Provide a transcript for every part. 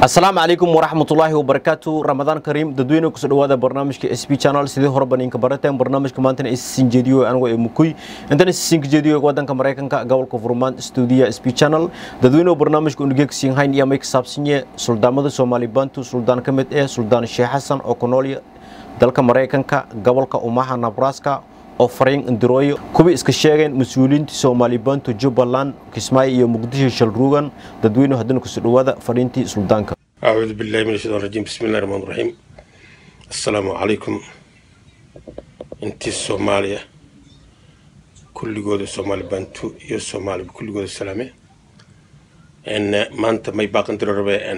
asalaamu calaykum waraxmatullaahi wabarakaatu ramadaan kariim dadweyne kusoo dhawaada barnaamijka s b channel sidii horeba ninka barateen barnaamijka maantana isisin jeediyo anigo ee mukuy intana isisinka jeediyo wadanka maraykanka gobolka furmaan stuudiya s b channel dadweynuhu barnaamijka unugegsiin hayn iyo may ka saabsanye suldaamada soomaali bantu suldaan ka mid eh suldaan sheekh xasan oo ku nool dalka maraykanka gobolka umaha nebraska oo fariin indirooyo kuwii iska sheegeen mas-uuliyiinta soomaali bantu jubbaland kismaayo iyo muqdisho shalruugan dadweynuhu haddana kusoo dhawaada fadhiintii suldaanka أعوذ بالله من الشيطان الرجيم بسم الله الرحمن الرحيم السلام عليكم انت الصومالية كل جود الصومال بنتو يو الصومال بكل جود السلامة ان ما انت ما يباق انت ربع ان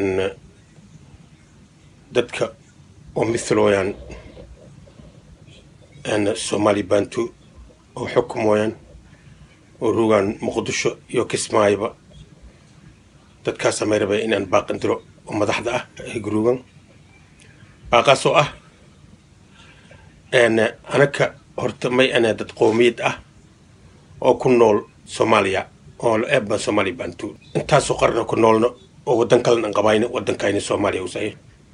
دتك ومثلوا يعني ان الصومالي بنتو وحكم وين وروغان مقدشو يو كسمايبا dadkaasa may rabay inaan baaqindiro oo madaxda ah ee guruugan baaqaasoo ah anaka horta may ana dad qoomiyad ah oo ku nool soomaaliya oo eebba soomaaliya bantu intaasoo qarna ku noolno oo waddan kalena aan qabayno waddankayna soomaaliya usahay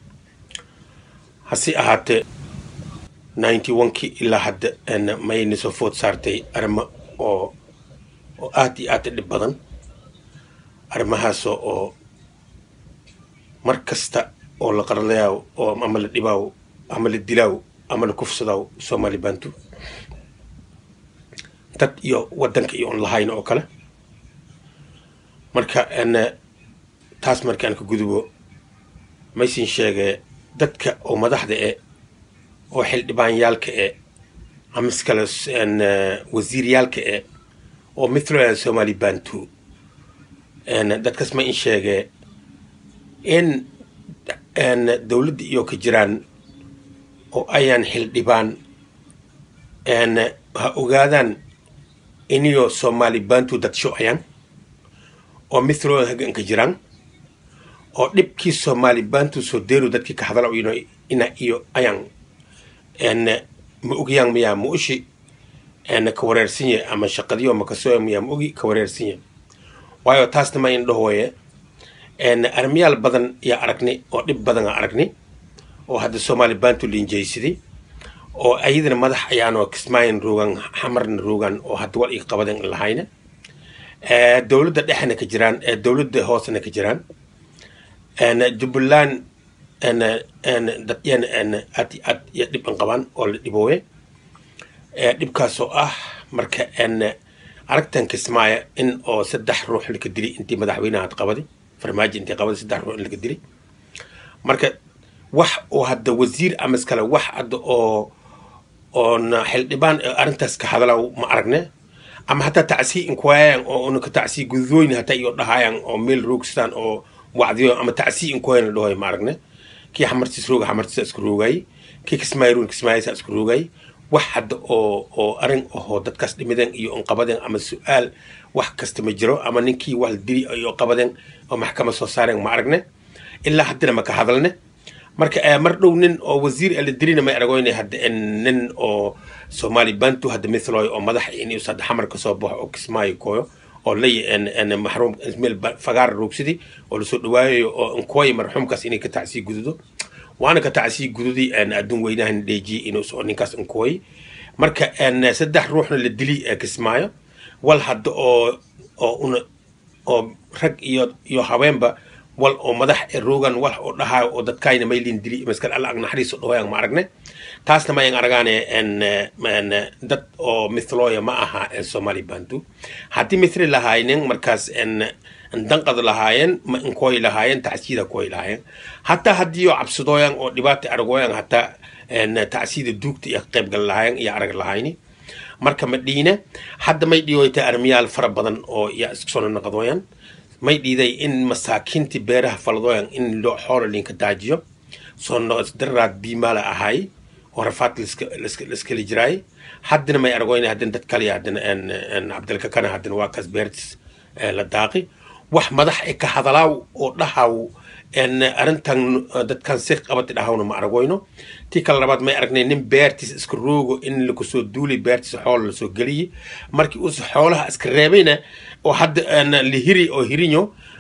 hase ahaatee ninety one-kii ilaa hadda mayna soo food saartay arrimo oo oo aad iyo aad u dhib badan arrimahaasoo oo mar kasta oo la qarlayaaw oo ama la dhibaaw ama la dilaaw ama la kufsadaaw soomaali bantu dad iyo waddanka iyo on lahayn oo kale marka n taas markaan ka gudubo maysin sheegee dadka oo madaxda e oo xildhibaanyaalka e ama iskale wasiiryaalka e oo mithloland soomaali bantu dadkaas ma in sheegee in dowladda iyo ka jiraan oo ayaan xildhibaan ha ogaadaan iniyo soomaali bantu dadsho ayaan oo mithlooda hagan ka jiraan oo dhibkii soomaali bantu soo deeru dadkii ka hadala ina iyo ayaan ma ogayaan miyaa ma ushi ka wareersanye ama shaqadiyo makasoo miyaa ma ogi ka wareersanye waayo taasna ma in dhahooye arrimayaal badan yaa aragni oo dhib badan aa aragni oo hadda soomaali bantu linjaysiday oo ayadana madax ayaanoo kismaayan roogan xamarna roogan oo hadda wal ii qabadan lahayna dowladda dhexna ka jiraan dowladda hoosena ka jiraan jubbaland dadyana aad aad iyo dhiban qabaan oo la dhibooye dhibkaasoo ah marka aragtan kismaaya in oo saddex ruux laka dili intii madaxweynaha ad qabadi farmaajo intii qabadi saddex ruux in laka dili marka wax oo hadda wasiir ama iskale wax hadda oo oona xildhibaan arrintaas ka hadala ma aragne ama hataa tacsii inkuwaayaan oo unaka tacsii gudooyn hataa iyo dhahayaan oo meel roogsadaan oo wacdiyo ama tacsii inkuwaayaan la dhahoy ma aragne kii xamartiis rooga xamartiisa isku roogayay kii kismaayo roog kismaayasa isku roogayay wax hadda oo oo arrin ahoo dadkaas dhimideen iyo on qabadeen ama su-aal wax kasta ma jiro ama ninkii wax la dili iyo qabadeen oo maxkamad soo saareen ma aragne ilaa haddana ma ka hadalne marka mar dhow nin oo wasiir la dilina may aragoyne hadda nin oo soomaali bantu hadda mithloy oo madax inus hadda xamar ka soo baxo oo kismaayo kooyo oo lay maxruum meel fagaar roogsaday oo lasoo dhawaayayo oo nkooy marxuumkaas inay ka tacsii gududo waana ka tacsii gududi adduun weynahan dheejiye inuu ninkaas inkooy marka saddex ruuxna la dili kismaayo wal hadda oo oo una oo rag iyo iyo haweenba wal oo madax roogan wal oo dhahaa oo dadkayna maylin dili maskal alla ag naxariiso dhahoyan ma aragne taasna mayan aragaane dad oo mithlooya ma aha soomaali bantu haddii mithli lahaaynin markaas danqad lahaayeen ma inkooy lahaayeen tacsiida kooy lahaayeen hataa haddii oo cabsadooyan oo dhibaata aragooyan hataa tacsiida duugta iyo qaybgal lahaayeen iyo arag lahayni marka ma dhiine hadda may dhiyoyta armiyaal fara badan oo yaa isku soo naqdooyan may dhiiday in masaakiintii beeraha faladooyan in loo xoola linka daajiyo soo noqosdaraad biimaala ahay oo rafaad laskali jiraay haddana may aragooyn haddana dad kale haddana cabdilka kana haddana waa kaas beertis la daaqi wax madax e ka hadalaaw oo dhahaw arrintan dadkan si qabati dhahawna ma aragoyno tii kale labaad may aragnay nin beertiis iska roogo in lakusoo duulay beertiisa xoola lasoo geliyey markii uus xoolaha iska reebayna oo hadda la hiri oo hirinyo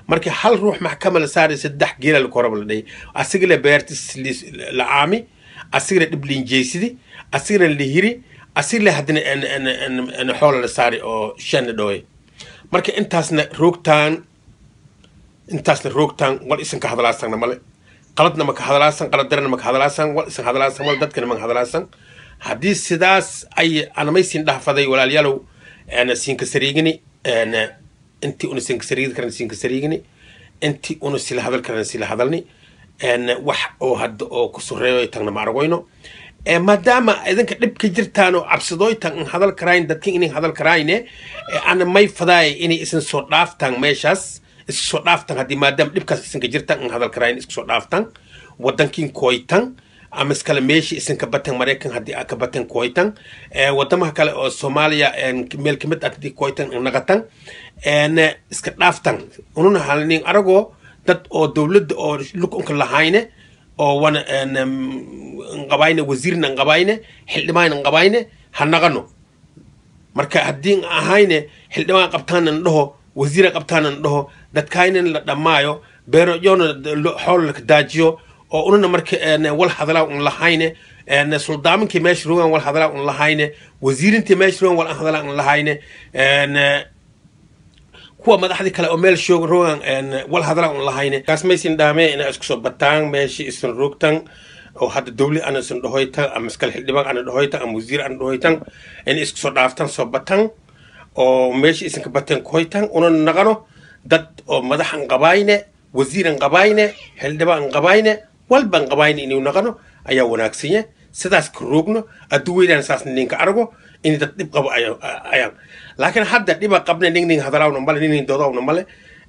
marka hal ruux maxkama la saaray saddex geela la koraba la dhahay asigale beertis la caami asigale dhib linjeysidi asigale la hiri asigale haddana xoola la saari oo shan la dhaway marka intaasna roogtaan intaasna roogtaan wal isan ka hadlaasanna male qaladna maka hadlaasan qalad darana maka hadlaasan wal isan hadlaasan wal dadkana maka hadlaasan haddii sidaas ay anamaysin dhahfaday walaalyaalow siinka sariigini intii una siinka sariigi karana siinka sariigini intii una sila hadal karana sila hadalni wax oo hadda oo ku soreeyo tagna ma argoyno maadaama idinka dhibka jirtaan oo cabsadooytan in hadal karayn dadkin inay hadal karayne ana may fadaay inay isan soo dhaaftaan meeshaas isku soo dhaaftan haddii maadaama dhibkaas isanka jirtan in hadal karayn isku soo dhaaftan wadankin koytan ama iskale meeshii isanka batan maraykan haddii aa ka batan koytan wadamaha kale oo soomaaliya meel kamid ah haddii koytan naqatan iska dhaaftan ununa halnin aragoo dad oo dowladda oo lukunka lahayne oo wana qabayne wasiirna qabayne xildhibaan qabayne ha naqano marka haddii ahayne xildhibaan qabtaanan dhaho wasiira qabtaanan dhaho dadkaynan la dhammaayo beerojona xool laka daajiyo oo unana marka wal hadalaa un lahayne suldaaminkii meesha rogan wal hadalaa un lahayne wasiirintii meesha rogan wal hadalaa un lahayne kuwa madaxdii kale oo meel shoog rogan wal hadalaa un lahayne kaas maysin dhaame ina isku soo bataan meeshii isan rogtan oo hadda dowli ana isan dhahoytan ama iskale xildhibaan ana dhahoytan ama wasiir ana dhahoytan in isku soo dhaaftan soo batan oo meeshii isanka bateen koytan una naqano dad oo madaxan qabayne wasiiran qabayne xildhibaan qabayne walban qabayne inuu naqano ayaa wanaagsanye sidaas ka roogno adduu weynaan saas ninka argo in dad dhib qabo ayaan laakiin hadda dhiba qabna ning ning hadalaawna male ning ning doodawna male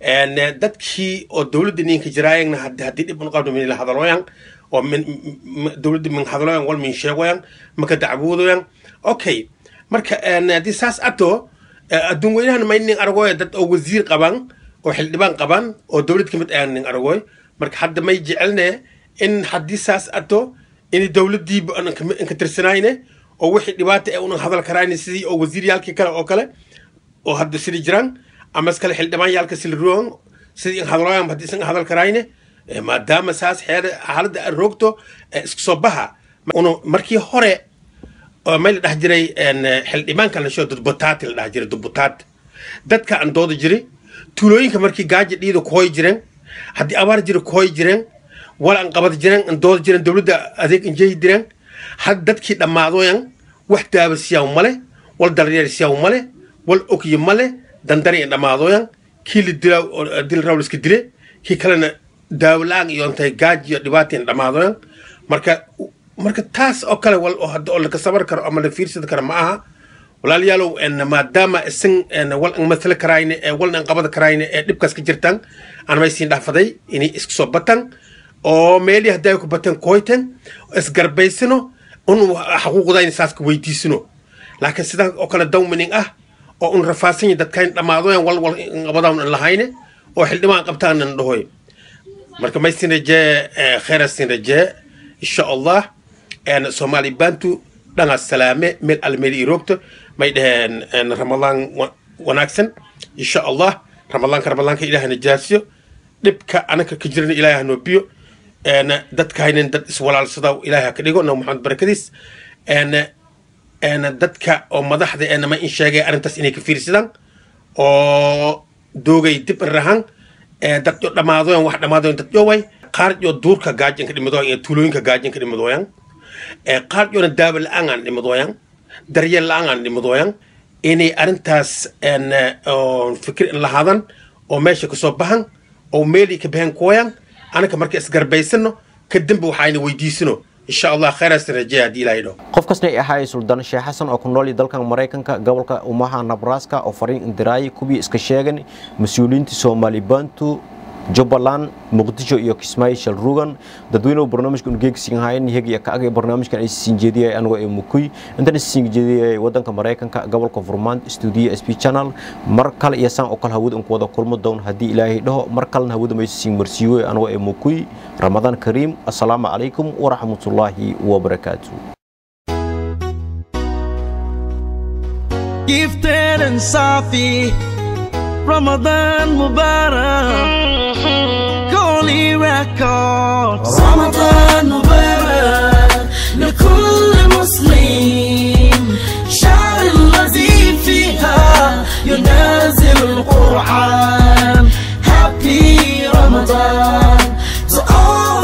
dadkii oo dowladda ninka jiraayagna haddii dhib un qabna min la hadalooyan oo min dowladda min hadalooyan wal min sheegoyan maka dacwoodoyan okay marka haddii saas ato adduun weynahan may nin aragooy dad oo wasiir qaban oo xildhibaan qaban oo dowlad ka mid ayaan nin aragooy marka hadda may jecelne in haddii saas ato in dowladdiiba inka tirsanayne oo wixii dhibaata ee unan hadal karayne sidii oo wasiiryaalkii kale oo kale oo hadda sida jiraan ama iskale xildhibaanyaalka sila rogan sidii in hadalooyan haddii isan hadal karayne maadaama saas xeer xaaladda aad roogto isku soo baha una markii hore may la dhax jiray xildhibaanka la shoo dudbutaati la dhax jiray dudbutaat dadka aan dooda jiray tuulooyinka markii gaaja dhiida kuhoy jireen haddii abaar jira kuhoy jireen wal aan qabad jireen aan dooda jireen dowladda adeeg injehi jireen had dadkii dhammaadoyan wax daaba siyaw male wal daryeel siyaw male wal ogyi male dandari in dhammaadoyan kii la dilaa dil raw liska dile kii kalena daawo la-aan iyo intay gaaj iyo dhibaata in dhammaadoyan marka marka taas oo kale wal oo hadda oo laka sabar karo ama la fiirsadi karo ma aha walaalayaalow maadaama isan wal an matala karayne ee walna an qabada karayne ee dhibkaas ka jirtaan aan maysiin dhaafaday inay isku soo batan oo meelii haddii ay ku batan koytan isgarbaysano un xaquuqdayna saas ka weydiisano laakiin sidaa oo kale dawmining ah oo un rafaasanya dadkayn dhammaadoyan wal wal qabadaan an lahayne oo xildhibaan qabtaanan dhahoy marka maysin rajee kheyrasin rajee insha allah soomaali bantu dhangaas salaame meel almeeli iroogto may dhaheen ramadaan wanaagsan insha allah ramadaanka ramadaanka ilaah najaasiyo dhibka anaka ka jirana ilaahay hanoo biyo dadkaynin dad iswalaalsada ilaahay ha ka dhigo nabi maxamed barakadiis dadka oo madaxda ee nama in sheegay arrintaas inay ka fiirsadaan oo doogay dib rahan dad yo dhammaadoyan wax dhammaadoyan dad yoway qaar yo duurka gaajinka dhimadooyan iyo tuulooyinka gaajinka dhimadooyan qaar yona daawo la-aan aan dhimadooyan daryeel la-aan aan dhimadooyan inay arrintaas fikir in lahaadan oo meesha kasoo bahan oo meelii ka bahan kooyan anaka marka isgarbaysano kadamba waxayna weydiisano insha allah khayraas rajeya haddii ilaahay dhaho qof kasta ay ahaayay suldaan sheekh xasan oo ku nool dalkan maraykanka gobolka umaha nabraska oo fariin indiraayay kuwii iska sheegan mas-uuliyiinta soomaali bantu jubbaland muqdisho iyo kismaayo shal rugan dadweynuhu barnaamijka ugeegsiin haayeen iyaga ka agay barnaamijkan ay siin jeediyay anigoo ee mukuy intan siin jeediyay wadanka maraykanka gobolka furmaan studio sp channel mar kale iyo saan oo kale hawada ku wada kulmo doon haddii ilaahay dhaho mar kalena hawada may siin marsiiyo anigoo ee mukuy ramadaan kariim assalaamu calaykum waraxmatullaahi wabarakaatu Gifted and Safi Ramadan Mubarak Holy Records رمضان مبارك لكل مسلم شهر الذي فيها ينزل القرآن Happy Ramadan to all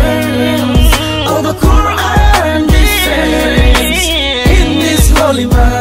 Muslims of the Quran descends in this holy month